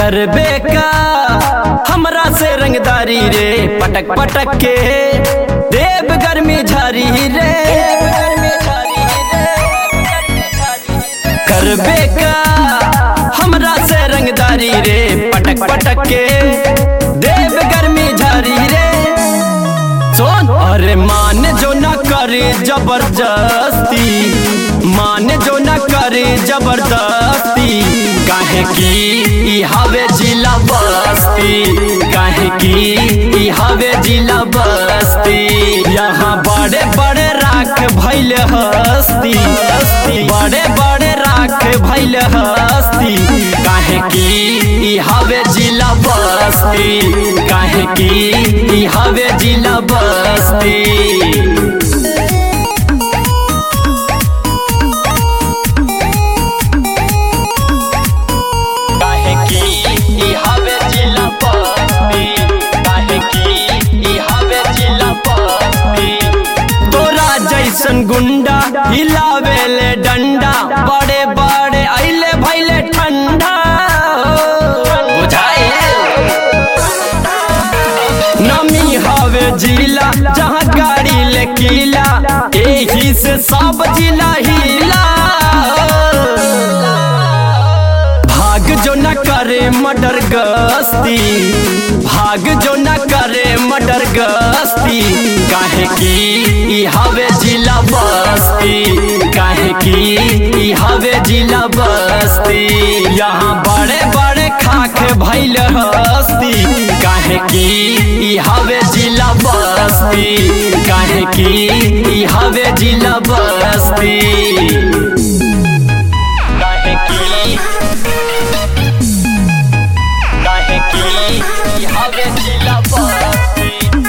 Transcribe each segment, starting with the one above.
करबे का हमरा से रंगदारी रे पटक पटक के देव गर्मी झारी रे करबे का हमरा से रंगदारी रे पटक पटक के देव गर्मी झारी रे सोन अरे मान जो न करे जबरदस्ती मान जो न करे जबरदस्ती काहे की ई हवे जिला बस्ती काहे की ई हवे जिला बस्ती यहाँ बड़े बड़े राख भैल हस्ती बड़े बड़े राख भैल हस्ती काहे की ई हवे जिला बस्ती काहे की ई हवे जिला बस्ती काहे की ई हवे जिला बस्ती काहे की ई हवे जिला बस्ती तोरा जैसन गुंडा हिलावेले डंडा बड़े बड़े अइले भैले ठंडा बुझाए नमी हवे जिला जहाँ गाड़ी ले किला एही से सब जिला हिला भाग जो न करे मर्डर गस्ती भाग जो न करे मर्डर गस्ती काहे की ई हवे जिला बस्ती काहे की ई हवे जिला बस्ती यहाँ बड़े बड़े खाक भैल हस्ती काहे की ई हवे जिला बस्ती काहे की ई हवे जिला बस्ती काहे की काहे की ई हवे जिला बस्ती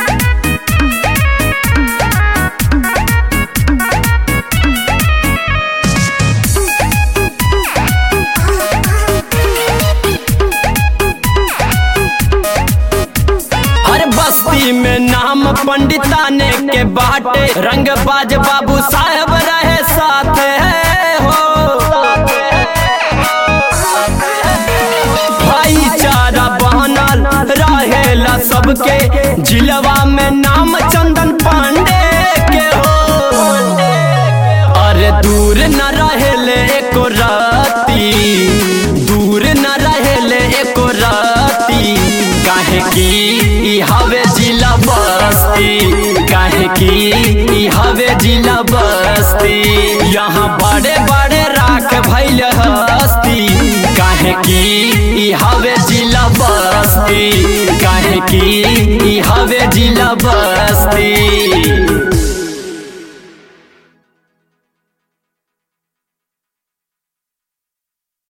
हर बस्ती में नाम पंडिताने के बाटे रंग बाज बाबू साहब रहे साथ है हो भाईचारा बनल रहेला सबके जिलवा में नाम चंदन पांडे के हो अरे दूर न रहेले एको राती दूर न रहेले एको राती काहे की ई हवे जिला बस्ती काहे की ई हवे जिला बस्ती यहाँ बड़े बड़े राख भैल हस्ती काहे की ई हवे जिला बस्ती काहे की ई हवे जिला बस्ती